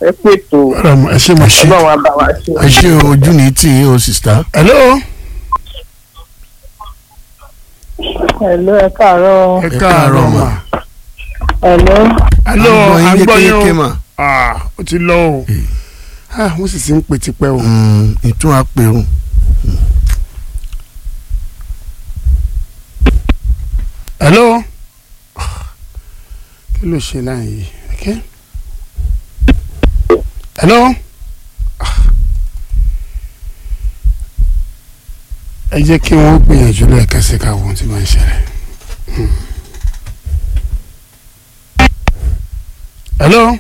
ẹ pètò ẹ ṣe mo ṣe ọlọ́run abá wa ṣe. ẹ ṣe ojú ní tì í o sista. hello ẹ̀lú ẹ káàárọ̀ ẹ káàárọ̀ mà ẹ̀lú hello Àgbọ̀ yín agbọ́yìn yékéyéké o mà. ah ó ti lọ o ah wọ́n sì ti ń pè tipẹ́ o Mm, ìtún apẹ̀rù. hello kí ló ṣe láàyè okay hello Ah. ẹ jẹ́ kí wọ́n gbìyànjú lẹ́ẹ̀kan sí ká wọ́n tí wọ́n ń ṣẹlẹ̀ Hmm. hello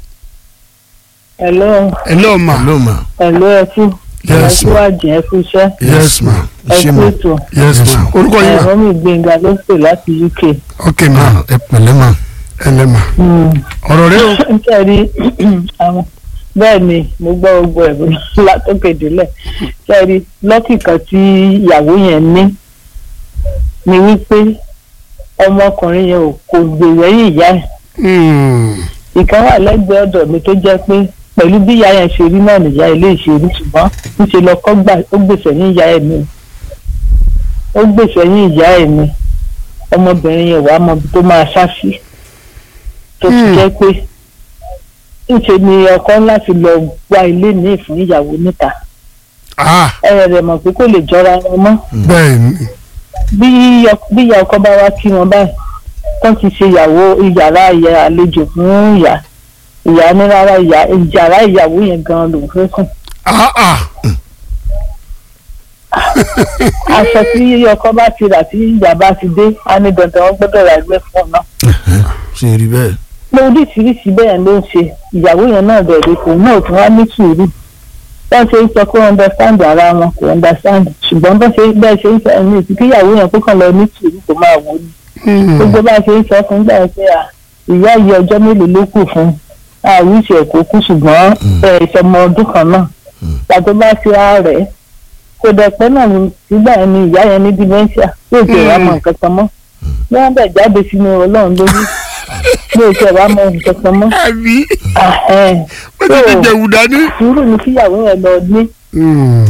ẹ̀lú hello ma hello ma. ẹ̀lú ẹ kú Yes, ẹ kú àjẹ́ ẹ kú iṣẹ́ yes ma ẹ ṣe kú ma. ètò yes ma orúkọ yín ma ẹ̀rọ mi gbẹ̀ngà ló pè láti UK. ok ma Ah, ẹ pẹ̀lẹ́ ma. ẹ lẹ́ ma ọ̀rọ̀ rẹ o kẹ́rí àwọn bẹ́ẹ̀ ni mo gbọ́ gbogbo ẹ̀rọ látòkè délẹ̀ kẹ́rí lọ́kì kan tí ìyàwó yẹn ní ni wípé ọmọkùnrin yẹn ò kò gbè lẹ́yìn ìyá ẹ̀ Hmm. ìkan wà lẹ́gbẹ̀ẹ́ ọ̀dọ̀ mi tó jẹ́ pé pẹ̀lú bí ìyá yẹn ṣe rí náà nìyá ilé ìṣèlú ṣùgbọ́n níṣẹ́ lọ́kọ́ gbà ó gbèsè ní ìyá ẹ̀ mi ó gbèsè ní ìyá ẹ̀ mi ọmọbìnrin yẹn wàá mọ ibi tó máa ṣá sí tó ti Hmm. jẹ́ pé níṣẹ́ ni ọkọ láti lọ gba ilé míì fún ìyàwó níta ah ẹ̀rẹ̀ rẹ̀ mọ̀ pé kò lè jọra wọn mọ́ bẹ́ẹ̀ ni bí ọ- bí ìyá ọkọ bá wá kí wọn báyìí tán ti ṣe ìyàwó ìyàrá ìyá àlejò fún ìyá ìyá ní rárá ìyá ìyàrá ìyàwó yẹn gan lòún fẹ́ sùn. ah ah aṣọ tí ọkọ bá ti rà tí ìyá bá ti dé á ní dandan wọn gbọ́dọ̀ rà ẹgbẹ́ fún ọ náà. ṣe rí bẹ́ẹ̀. pé oríṣiríṣi bẹ́ẹ̀ ló ń ṣe ìyàwó yẹn náà bẹ̀rẹ̀ kò náà tún wá ní sùúrù wọ́n ṣe ń sọ pé understand ara wọn kò understand ṣùgbọ́n bọ́n ṣe bẹ́ẹ̀ ṣe ń sọ ẹni ìsìn kíyàwó yẹn kó kàn lọ ní sùúrù kó máa wò ó ní Hmm. gbogbo bá a ṣe ń sọ fún gbà pé à ìyá yìí ọjọ́ mélòó ló kù fún àwùjọ ẹ̀kọ́ kù ṣùgbọ́n ẹ̀ ìṣọmọ ọdún kan náà pàtó bá ṣe ààrẹ kò dẹ̀pẹ́ náà ní nígbà yẹn ni ìyá yẹn ní dementia yóò tẹ̀ wá mọ nǹkan kan mọ́ bí wọ́n bẹ̀ jáde sínú ọlọ́run lójú yóò tẹ̀ wá mọ nǹkan kan mọ́ àbí Ahẹ́n. ó ti fi jẹ̀wù dání. sùúrù ni kíyàwó yẹn lọ ní Hmm.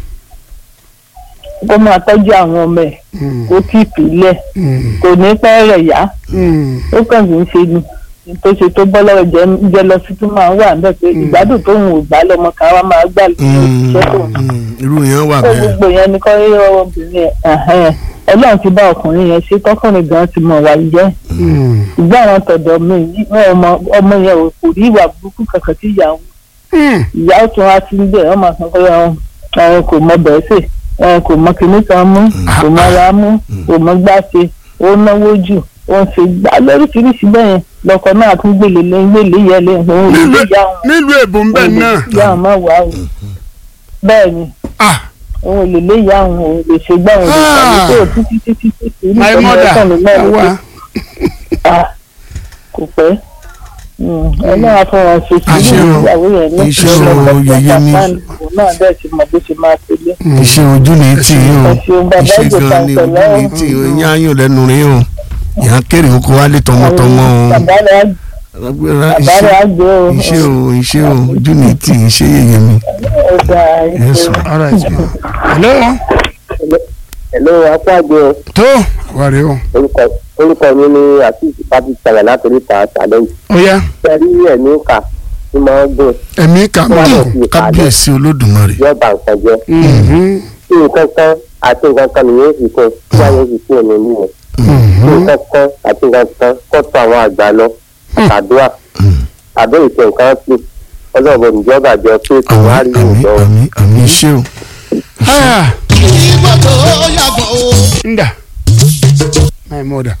kó máa tọ́jú àwọn ọmọ ẹ̀ Hmm. kó kí ìpìlẹ̀ Hmm. kò ní pẹ́ rẹ̀ yá Hmm. ó kàn kì í ṣe ni tó ṣe tó bọ́ lọ́wọ́ jẹ jẹ lọ sí tó máa ń wà níbẹ̀ pé ìgbádùn tó ń wò gbá lọ́mọ kan wá máa gbà lóṣù tó ń Mm, irú yẹn wà kó bẹ́ẹ̀. gbogbo yẹn ni kọ́ rí ọmọbìnrin ẹ̀ ọlọ́run ti bá ọkùnrin yẹn ṣe tọkùnrin gan ti mọ̀ wá jẹ́ Hmm. ìgbà àwọn tọ̀dọ̀ mi yìí, wọn ọmọ ọmọ yẹn ò kò rí ìwà burúkú kankan tí ìyá wọn Hmm. ìyá ó tún wá sí níbẹ̀ wọ́n máa sọ pé àwọn àwọn kò mọ bẹ́ẹ̀ sè àwọn kò mọ kinní kan mú kò mọ ara mú kò mọ gbá ṣe ó náwó jù ó ń ṣe gbá lóríṣiríṣi bẹ́ẹ̀ yẹn lọkọ náà tún gbélé lẹ́yìn gbélé yẹn lẹ́yìn òun ò lè yá wọn nílùú èbó ń bẹ̀ náà. yá wọn má wà o bẹ́ẹ̀ ni ah òun ò lè lé ìyá òun òun lè ṣe gbá òun lè Ah. ṣàlùkò títí títí títí my nítorí mother ẹ̀sán ló náà wá. ló Ah, kò pẹ́ ọlọ́run á fún wọn ṣe Iṣẹ́ sùúrù o- ìyàwó yẹn ní iṣẹ́ ìpínlẹ̀ o ọ̀pọ̀ yẹyẹ ní- òun náà bẹ́ẹ̀ ti mọ bó ṣe máa tẹ̀lé. iṣẹ́ ojú ní tì í o ẹ ṣeun bàbá iṣẹ́ ìjọba gan ni ojú ìpẹ̀lẹ́ ní tì í o ìyá ayọ̀ lẹ́nu rí o ìyá kéré oko wálé tọmọtọmọ o bàbá rẹ̀ á- Agbára bàbá rẹ̀ á iṣẹ́ gbé o iṣẹ́ o iṣẹ́ o ojú ní tì í ṣe yẹyẹ mi. ọ̀dà Yes, ìṣe. all right. hello. Hello, apáàgbé o. tó wà rí o. orúkọ orúkọ mi ni àtúntì patrick sàlẹ̀ látòrí ta challenge. ó yá sẹ́rí ẹ̀mí kà tí máa ń gùn ẹ̀mí kà wọ́n lọ mọ́. sí ìpàdé kábíyèsí olódùmarè. yóò bá nǹkan jẹ́. Mhm. tí nǹkan kan àti nǹkan kan nìyẹn fi kún tí wọ́n yóò fi kún òní nìyẹn. tí nǹkan kan àti nǹkan kan kọ́ tó àwọn àgbà lọ àdúrà àbẹ́ ìṣe nǹkan sí ọlọ́ọ̀bọ ìjọba àjọ pé kò wá àmì rí àmì ìjọ. àmì àmì iṣẹ́ o. ah ìgbò tó yàgò o. nda my mother.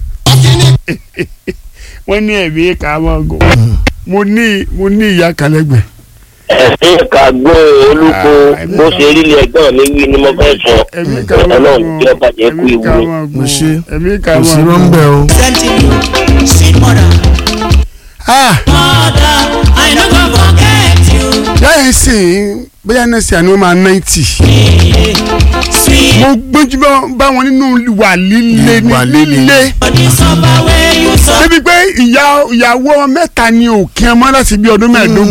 wọ́n ní ẹ̀mí kà mọ́ gò. mo ní mo ní ìyá kan lẹ́gbẹ̀ẹ́. ẹ̀sìn ìkàgbọ́ olùkó bó ṣe rí ilé ẹ̀gbọ́n mi wí ni mo fẹ́ sọ ẹ̀mí kà mọ́ ọlọ́run tí ó bàjẹ́ kú ẹ̀mí kà ìwúrí. mọ́ gò. Mo ṣe. ẹ̀mí kà kò sí mọ́ gò. rọ́ńbẹ́ o. sending you sweet mother. ah mother i no go forget you. láyé sìn bóyá náà sì àná wọn máa náìtì. sweet mo gbójú bá- bá wọn nínú wà líle ní Ìwà líle. líle. body suffer wey you suffer. débi pé ìyá ìyàwó mẹ́ta ni òkè ọmọ láti bí ọdún mẹ́ẹ̀ẹ́dógún.